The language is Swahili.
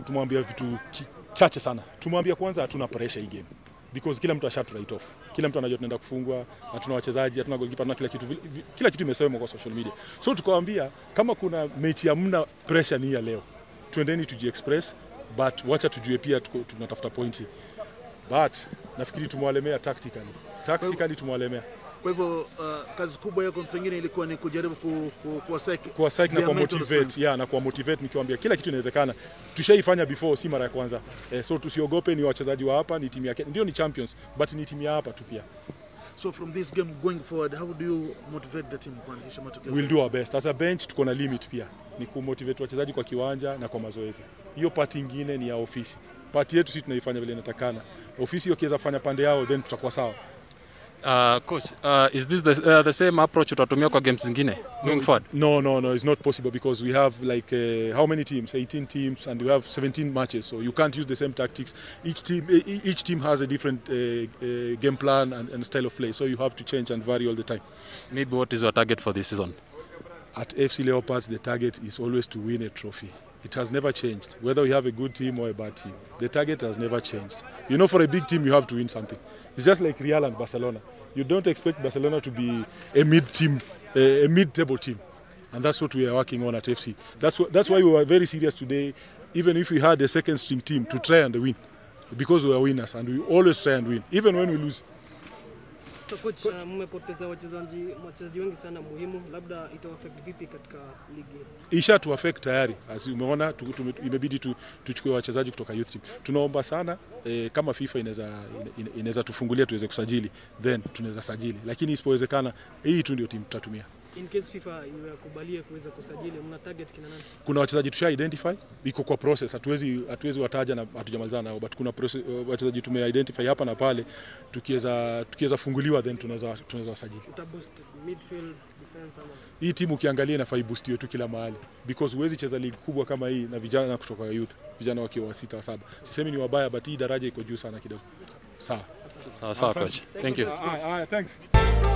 tumwambia vitu ki- chache sana. Tumwambia kwanza hatuna pressure hii game because kila mtu ashatu write off. Kila mtu anajua tunaenda kufungwa, hatuna wachezaji, hatuna goalkeeper, hatuna kila kitu. Vi- vi- Kila kitu imesemwa kwa social media. So tukawaambia kama kuna mechi hamna pressure ni hii ya leo. Twendeni tujiexpress but wacha tujue pia tuko- tunatafuta pointi. But nafikiri tumewalemea tactically. Tactically tumewalemea. Kwa hivyo uh, kazi kubwa yako pengine ilikuwa ni kujaribu ku, ku, kuwaseki kuwa psych na their kuwa mental motivate strength. yeah, na kuwa motivate nikiwaambia kila kitu inawezekana. Tushaifanya before, si mara ya kwanza eh, so tusiogope. Ni wachezaji wa hapa, ni timu ya Kenya, ndio ni champions, but ni timu ya hapa tu pia. So from this game going forward, how do you motivate the team kuandikisha matokeo? We'll do our best. As a bench tuko na limit pia, ni kumotivate wachezaji kwa kiwanja na kwa mazoezi. Hiyo part ingine ni ya ofisi. Part yetu sisi tunaifanya vile inatakana. Ofisi wakiweza fanya pande yao, then tutakuwa sawa. Uh, coach, uh, is this the, uh, the same approach utatumia kwa games zingine going forward? No, no, no, it's not possible because we have like uh, how many teams? 18 teams, and we have 17 matches. So you can't use the same tactics. Each team, e- e- each team has a different uh, uh, game plan and, and style of play. So you have to change and vary all the time. Maybe what is your target for this season? At FC Leopards, the target is always to win a trophy. It has never changed, whether we have a good team or a bad team. The target has never changed. You know, for a big team, you have to win something. It's just like Real and Barcelona. You don't expect Barcelona to be a mid team, a, a mid-table team, and that's what we are working on at FC. That's wh- that's why we were very serious today. Even if we had a second string team to try and win, because we are winners and we always try and win, even when we lose. So coach, uh, mmepoteza wachezaji wachezaji wengi sana muhimu, labda itawaffect vipi katika ligi? isha tu affect tayari as umeona tu, tu, imebidi tu, tuchukue wachezaji kutoka youth team. Tunaomba sana eh, kama FIFA inaweza ina- inaweza tufungulia tuweze kusajili then tunaweza sajili, lakini isipowezekana hii tu ndio timu tutatumia. In case FIFA iwakubalie kuweza kusajili, mna target kina nani? Kuna wachezaji tusha identify, iko kwa process, hatuwezi hatuwezi wataja na hatujamalizana nao, but kuna process, wachezaji tume identify hapa na pale, tukiweza tukiweza funguliwa then tunaweza tunaweza wasajili. Utaboost midfield defense ama Hii timu ukiangalia inafaa iboostiwe tu kila mahali because huwezi cheza ligi kubwa kama hii na vijana kutoka youth, vijana wakiwa wa sita wa saba. Sisemi ni wabaya, but hii daraja iko juu sana kidogo. Sawa. Sawa sawa coach. Thank you. Ah, ah, thanks.